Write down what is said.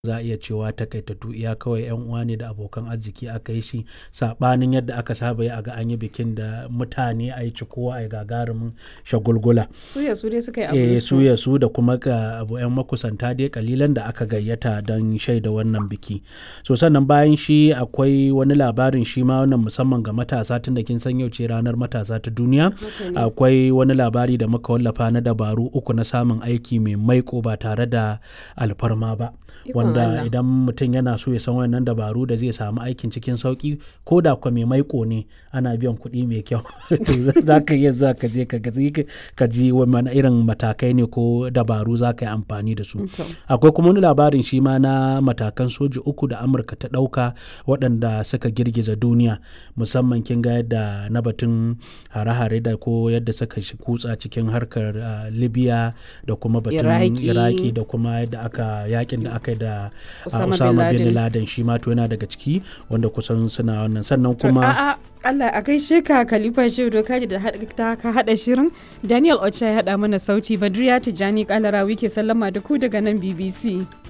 za a iya cewa takaitattu iya kawai yan uwa ne da abokan arziki aka yi shi sabanin yadda aka saba yi a ga an yi bikin da mutane a yi cikowa a yi gagarumin shagulgula suya su dai suka yi eh abu su ya su da kuma ga abu yan makusanta dai kalilan da aka gayyata don shaida wannan biki so sannan bayan shi akwai wani labarin shi ma wannan musamman ga matasa tun da kin san yau ce ranar matasa ta duniya akwai wani labari da muka wallafa na dabaru uku na samun aiki mai maiko ba tare da alfarma ba Ikon wanda Allah. idan mutum yana so ya san wannan dabaru da zai samu aikin cikin sauki ko da kwa mai maiko ne ana biyan kuɗi mai kyau to za ka iya za ka je ka ga- ka ji wani irin matakai ne ko dabaru za ka yi amfani da su To. akwai kuma wani labarin shi ma na matakan soji uku da amurka ta ɗauka waɗanda suka girgiza duniya musamman kin ga yadda na batun hare-hare da ko yadda suka shi kutsa cikin harkar ah, libya da kuma batun Iraki. iraki da kuma yadda aka yakin da aka yi da ah, Osama bin osama bin Laden. laden shi ma to yana daga ciki wanda kusan suna wannan sannan kuma A'a, Allah a gaishe ka Khalifa Shehu Dokaji da haɗa- ta ka haɗa shirin. Daniel Ocha ya haɗa mana sauti Badriya Tijjani Kalarawi ke sallama da ku daga nan BBC.